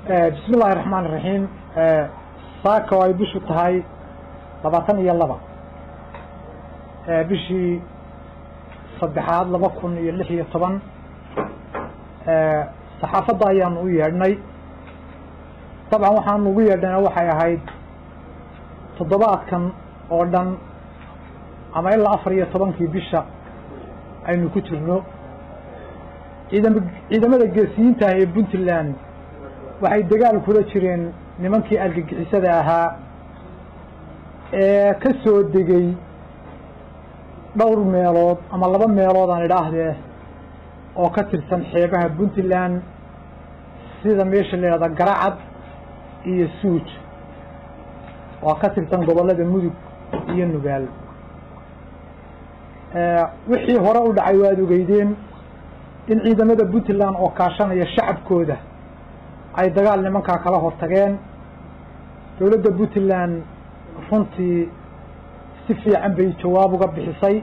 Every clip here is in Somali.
bismi illaahi raxmaan iraxiim saaka oo ay bishu tahay labaatan iyo laba bishii saddexaad laba kun iyo lix iyo toban saxaafadda ayaanu u yeedhnay dabcan waxaanu ugu yeedhayna waxay ahayd toddobaadkan oo dhan ama ilaa afar iyo tobankii bisha aynu ku jirno ciidam ciidamada geesiyiinta ah ee puntland waxay dagaal kula jireen nimankii argagixisada ahaa ee ka soo degay dhowr meelood ama laba meelood aan idhaahdee oo ka tirsan xeebaha puntland sida meesha la yidhahda garacad iyo suuj oo ka tirsan gobollada mudug iyo nugaal wixii hore u dhacay waad ogeydeen in ciidamada puntland oo kaashanaya shacabkooda ay dagaal nimankaa kala hortageen dowladda puntland runtii si fiican bay jawaab uga bixisay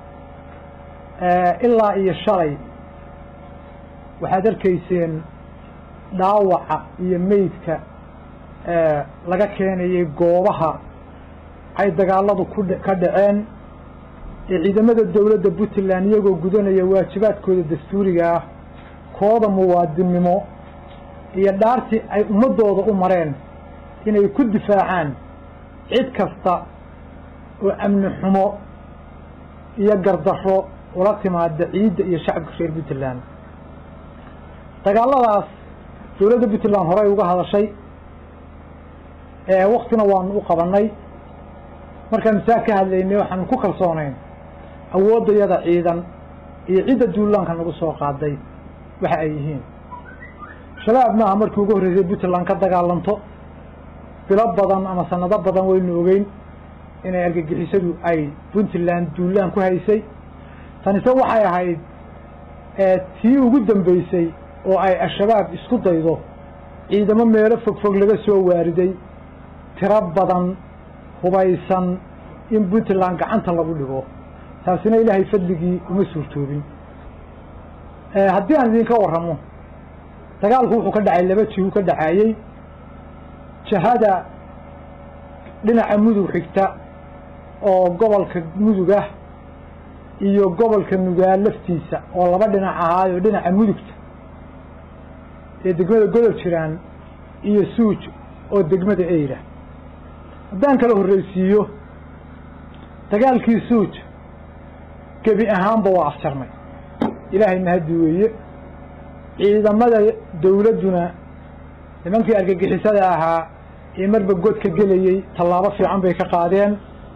ilaa iyo shalay waxaad arkayseen dhaawaca iyo meydka laga keenayay goobaha ay dagaaladu ku ka dhaceen ee ciidamada dowladda puntland iyagoo gudanaya waajibaadkooda dastuuriga ah kooda muwaadinnimo iyo dhaartii ay ummaddooda u mareen inay ku difaacaan cid kasta oo amni xumo iyo gardarro ula timaada ciidda iyo shacabka reer puntland dagaalladaas dowladda puntland horey uga hadashay waktina waanu u qabannay markaanu saa ka hadlaynay waxaanu ku kalsoonayn awooddayada ciidan iyo cidda duulaanka nagu soo qaaday waxa ay yihiin shabaab maaha markii ugu horreysay puntland ka dagaalanto bilo badan ama sanado badan waynu ogeyn inay argagixisadu ay puntland duulaan ku haysay tanise waxay ahayd tii ugu dambeysay oo ay al-shabaab isku daydo ciidamo meelo fog fog laga soo waariday tiro badan hubaysan in puntland gacanta lagu dhigo taasina ilaahay fadligii uma suurtoobin haddii aan idinka warramo dagaalku wuxuu ka dhacay laba jihu ka dhacaayey jahada dhinaca mudug xigta oo gobolka mudug ah iyo gobolka nugaal laftiisa oo laba dhinac ahaayo dhinaca mudugta ee degmada godob jiraan iyo suuj oo degmada eyra haddaan kala horreysiiyo dagaalkii suuj gebi ahaanba waa afjarnay ilaahay mahaddi weeye ciidamada dowladduna nimankii argagixisada ahaa ee marba godka gelayey tallaabo fiican bay ka qaadeen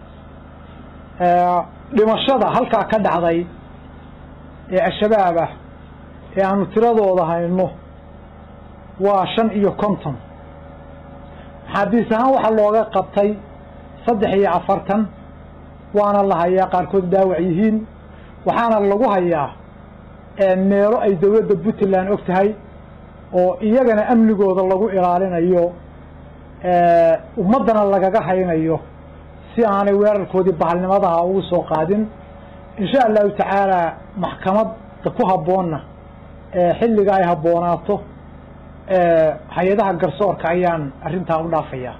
dhimashada halkaa ka dhacday ee al-shabaab ah ee aanu tiradooda hayno waa shan iyo konton maxaabiis ahaan waxaa looga qabtay saddex iyo afartan waana la hayaa qaarkood dhaawac yihiin waxaana lagu hayaa meelo ay dowladda puntland og tahay oo iyagana amnigooda lagu ilaalinayo ummaddana lagaga haynayo si aanay weerarkoodii bahalnimadaha ugu soo qaadin insha allahu tacaala maxkamadda ku habboonna xilliga ay habboonaato hay-adaha garsoorka ayaan arrintaa u dhaafayaa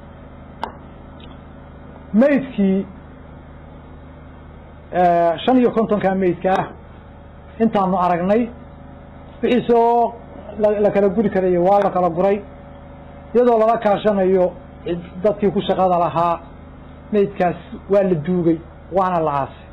meydkii shan iyo kontonka meydka ah intaanu aragnay wixii soo la kala guri karayo waa la kala guray iyadoo lala kaashanayo dadkii ku shaqada lahaa meydkaas waa la duugay waana la aasay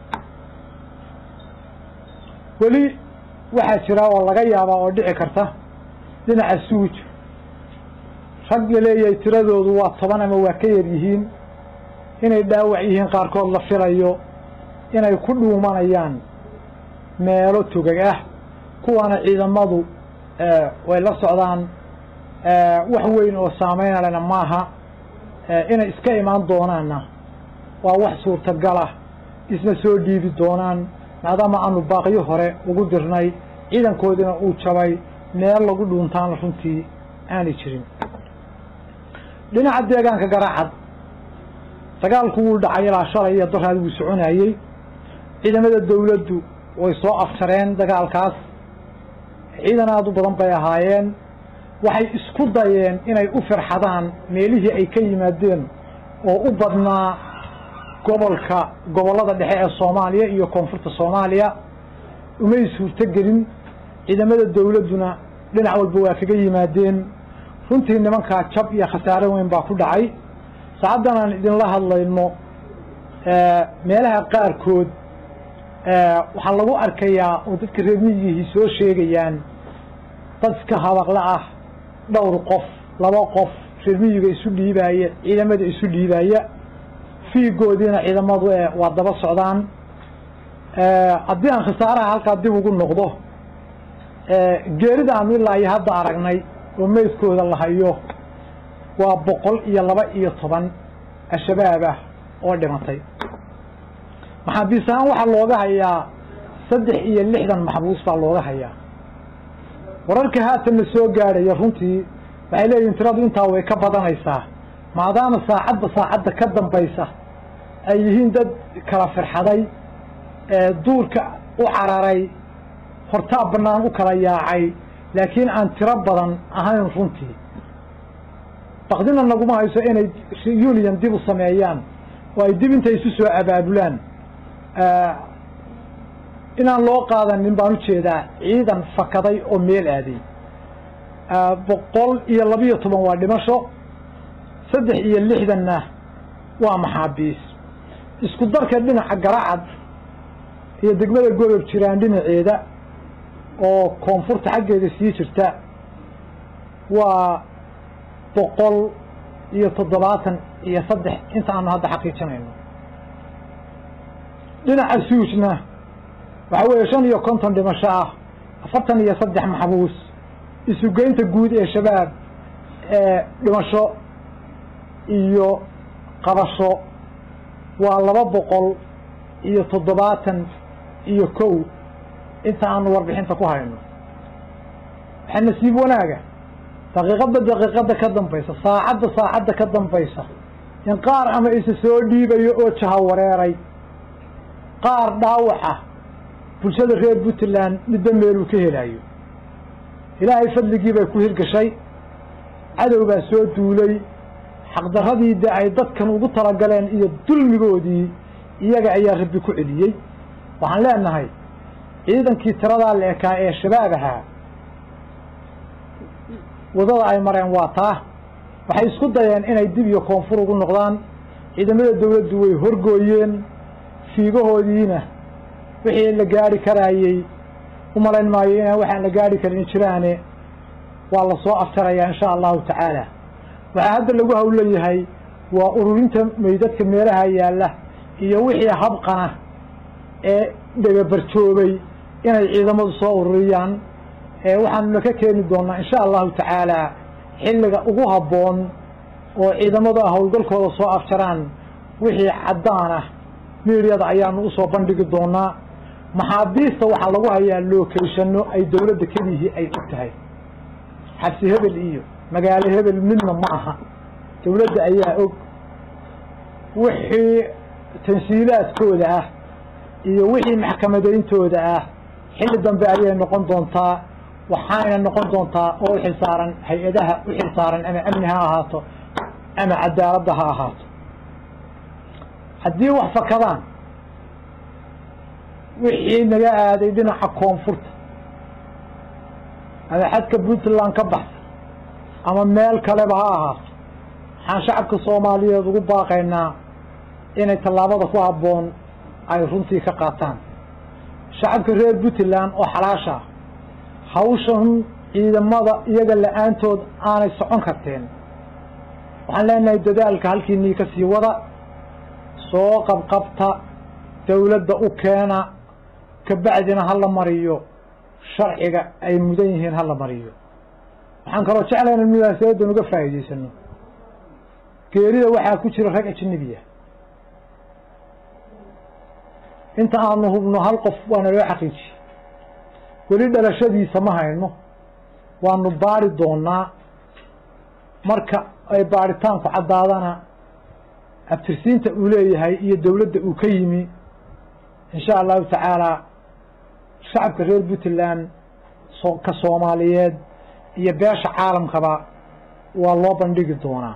weli waxaa jira oo laga yaabaa oo dhici karta dhinaca suuj rag la leeyahay tiradoodu waa toban ama waa ka yar yihiin inay dhaawac yihiin qaarkood la filayo inay ku dhuumanayaan meelo togag ah kuwaana ciidamadu way la socdaan wax weyn oo saameynalena maaha inay iska imaan doonaanna waa wax suurtagal ah isna soo dhiibi doonaan maadaama aanu baaqyo hore ugu dirnay ciidankoodina uu jabay meel lagu dhuuntaana runtii aanay jirin dhinaca deegaanka garaacad dagaalku wuu dhacay ilaa shalay iyo daraad wuu soconayey ciidamada dawladdu way soo afjareen dagaalkaas ciidan aada u badan bay ahaayeen waxay isku dayeen inay u firxadaan meelihii ay ka yimaadeen oo u badnaa gobolka gobollada dhexe ee soomaaliya iyo koonfurta soomaaliya umay suurtogelin ciidamada dawladduna dhinac walba waa kaga yimaadeen runtii nimankaa jab iyo khasaare weyn baa ku dhacay saacaddan aan idinla hadlayno meelaha qaarkood waxaa lagu arkayaa oo dadka reer miyigihii soo sheegayaan dad iska habaqle ah dhowr qof laba qof reer miyiga isu dhiibaaya ciidamada isu dhiibaaya fiigoodiina ciidamadu waa daba socdaan haddii aan khasaaraha halkaa dib ugu noqdo geerida aanu ilaa iyo hadda aragnay oo meydkooda la hayo waa boqol iyo laba iyo toban al-shabaab ah oo dhimatay maxaabiis ahaan waxaa looga hayaa saddex iyo lixdan maxbuus baa looga hayaa wararka haatanna soo gaadhaya runtii waxay leeyihin tiradu intaa way ka badanaysaa maadaama saacadda saacadda ka dambaysa ay yihiin dad kala firxaday duurka u cararay hortaa bannaan u kala yaacay laakiin aan tiro badan ahayn runtii bakdina naguma hayso inay union dib u sameeyaan oo ay dib intay isu soo abaabulaan inaan loo qaadanin baan ujeedaa ciidan fakaday oo meel aaday boqol iyo labiyo toban waa dhimasho saddex iyo lixdanna waa maxaabiis isku darka dhinaca garacad iyo degmada godob jiraan dhinaceeda oo koonfurta xaggeeda sii jirta waa boqol iyo toddobaatan iyo saddex inta aanu hadda xaqiijinayno dhinaca suujna waxaa weeye shan iyo konton dhimasho ah afartan iyo saddex maxbuus isugeynta guud ee shabaab ee dhimasho iyo qabasho waa laba boqol iyo toddobaatan iyo kow inta aanu warbixinta ku hayno waxaa nasiib wanaaga daqiiqadda daqiiqadda ka dambaysa saacadda saacadda ka dambaysa in qaar ama isa soo dhiibayo oo jaha wareeray qaar dhaawaca bulshada reer puntland midba meeluu ka helayo ilaahay fadligii bay ku hirgashay cadow baa soo duulay xaqdarradii de ay dadkan ugu talagaleen iyo dulmigoodii iyaga ayaa rabbi ku celiyey waxaan leenahay ciidankii tiradaa la ekaa ee shabaab ahaa wadada ay mareen waa taa waxay isku dayeen inay dib iyo koonfur ugu noqdaan ciidamada dawladdu way horgooyeen fiigahoodiina wixii la gaari karaayey u malayn maayo inaan waxaan la gaari karin jiraane waa la soo aftarayaa insha allahu tacaala waxaa hadda lagu hawleeyahay waa ururinta meydadka meelaha yaalla iyo wixii habqana ee dhagabarjoobay inay ciidamadu soo ururiyaan waxaanuna ka keeni doonaa insha allahu tacaala xilliga ugu habboon oo ciidamadu ah howlgalkooda soo afjaraan wixii caddaan ah miidyada ayaanu usoo bandhigi doonaa maxaabiista waxaa lagu hayaa lookeyshano ay dawladda kelihii ay og tahay xabsi hebel iyo magaalo hebel midna ma aha dawladda ayaa og wixii tansiilaadkooda ah iyo wixii maxkamadayntooda ah xilli dambe ayay noqon doontaa waxaayna noqon doontaa oo u xilsaaran hay-adaha u xilsaaran ama amni ha ahaato ama cadaaladda ha ahaato haddii wax fakadaan wixii naga aaday dhinaca koonfurta ama xadka puntland ka baxsa ama meel kaleba ha ahaato waxaan shacabka soomaaliyeed ugu baaqaynaa inay tallaabada ku habboon ay runtii ka qaataan shacabka reer puntland oo xalaasha ah hawshan ciidamada iyaga la-aantood aanay socon karteen waxaan leenahay dadaalka halkiinii ka sii wada soo qabqabta dawladda u keena kabacdina hala mariyo sharciga ay mudan yihiin hala mariyo waxaan kaloo jeclayna munaasabadan uga faa'iidaysano geerida waxaa ku jira rag ajnabiya inta aanu hubno hal qof waana loo xaqiijiye weli dhalashadiisa ma hayno waanu baari doonaa marka ay baaritaanku caddaadana abtirsiinta uu leeyahay iyo dawladda uu ka yimi insha allahu tacaala shacabka reer puntland ka soomaaliyeed iyo beesha caalamkaba waa loo bandhigi doonaa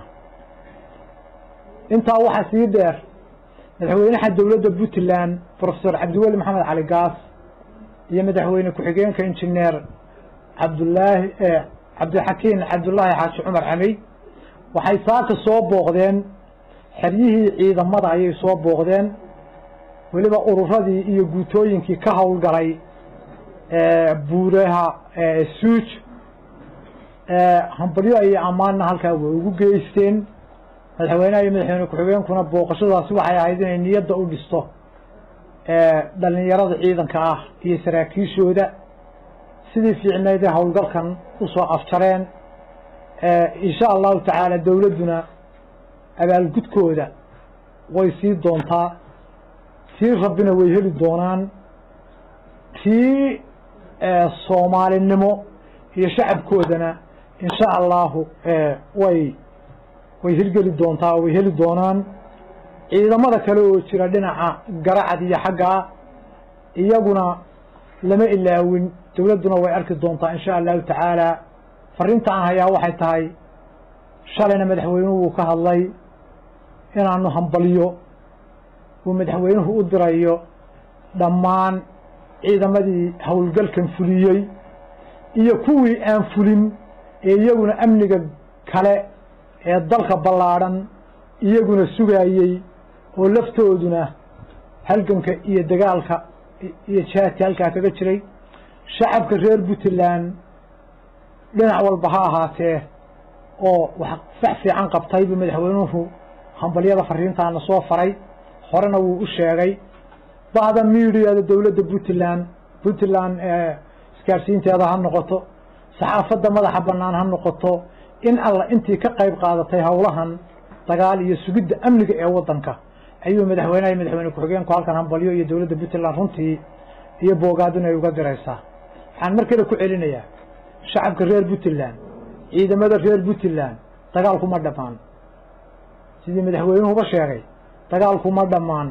intaa waxaa sii dheer madaxweynaha dowladda puntland profesor cabdiweli maxamed cali gaas iyo madaxweyne ku-xigeenka injineer cabdullaahi cabdixakiin cabdullaahi xaaji cumar camey waxay saaka soo booqdeen xeryihii ciidamada ayay soo booqdeen weliba ururadii iyo guutooyinkii ka howlgalay buuraha suuj hambalyo iyo ammaanna halkaa way ugu geysteen madaxweynaha iyo madaxweyne ku-xigeenkuna booqashadaasi waxay ahayd inay niyadda u dhisto dhalinyarada ciidanka ah iyo saraakiishooda sidii fiicnayd ee howlgalkan usoo afjareen insha allahu tacaala dowladduna abaalgudkooda way sii doontaa tii rabbina way heli doonaan tii soomaalinimo iyo shacabkoodana insha allahu way way hirgeli doontaa way heli doonaan ciidamada kale oo jira dhinaca garacad iyo xaggaa iyaguna lama ilaawin dowladduna way arki doontaa insha allahu tacaala fariinta aan hayaa waxay tahay shalayna madaxweynuhu uu ka hadlay inaanu hambaliyo uu madaxweynuhu u dirayo dhammaan ciidamadii howlgalkan fuliyey iyo kuwii aan fulin ee iyaguna amniga kale ee dalka ballaadhan iyaguna sugaayey oo laftooduna halganka iyo dagaalka iyo jihaadka halkaa kaga jiray shacabka reer puntland dhinac walba ha ahaatee oo wax sax fiican qabtay buu madaxweynuhu hambalyada fariintaana soo faray horena wuu u sheegay bahda mediada dowladda puntland puntland isgaarsiinteeda ha noqoto saxaafadda madaxa bannaan ha noqoto in alla intii ka qayb qaadatay howlahan dagaal iyo sugidda amniga ee waddanka ayuu madaxweynaha iyo madaxweyne ku-xigeenku halkan hambalyo iyo dowladda puntland runtii iyo boogaadin ay uga diraysaa waxaan mar kale ku celinayaa shacabka reer puntland ciidamada reer puntland dagaalkuma dhammaan sidii madaxweynuhuba sheegay dagaalkuma dhammaan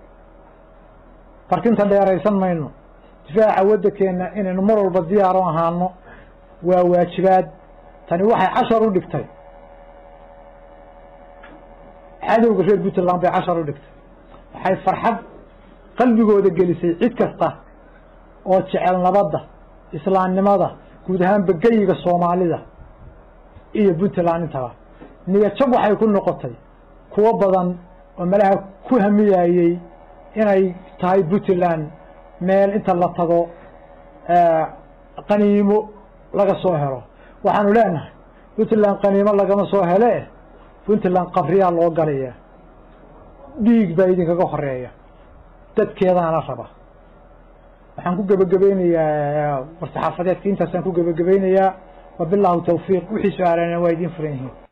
barkinta dheeraysan mayno difaaca waddankeenna inaynu mar walba diyaaro ahaano waa waajibaad tani waxay cashar u dhigtay cadowga reer puntland bay cashar u dhigtay waxay farxad qalbigooda gelisay cid kasta oo jecel nabadda islaamnimada guud ahaan begeyiga soomaalida iyo puntland intaba niyajab waxay ku noqotay kuwo badan oo malaha ku hamiyayey inay tahay puntland meel inta la tago qaniimo laga soo helo waxaanu leenahay puntland qaniimo lagama soo hele puntland qabriyaa loo galaya dhiig baa idinkaga horeeya dadkeedaana raba waxaan ku gebagabaynayaa war saxaafadeedka intaasaan ku gebagabaynayaa wabilaahu tawfiiq wixii su-aalana waa idiin furan yihiin